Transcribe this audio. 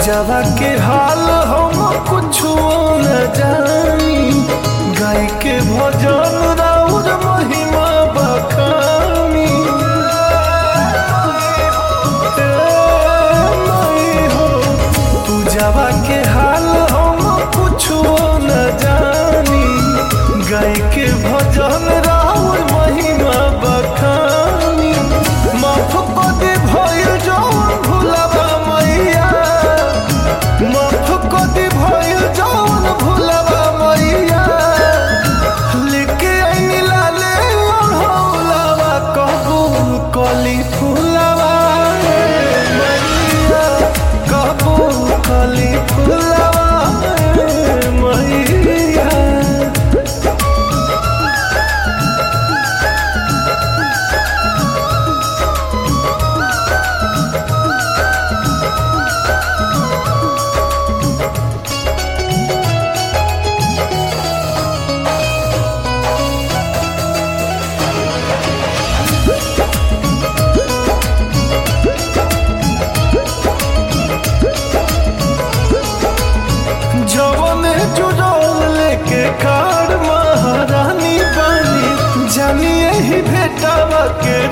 पूजावा के हाल हम कुछो न जानी गाय के भजन राउर महिमा बखानी ए माई हो पूजावा के हाल हम कुछो न जानी गाय के भजन राउर महिमा बखानी माफ कदे भइल जौन भुलावा मैया माफ कदे भइल जौन भुलावा मैया लेके आइनी लाले ओढ़ौलावा कबूल कली फुलावा मैया कबूल कली फुलावा मैया जवन जुड़ल लेके कार महारानी बनी जानिए ही भेटावा के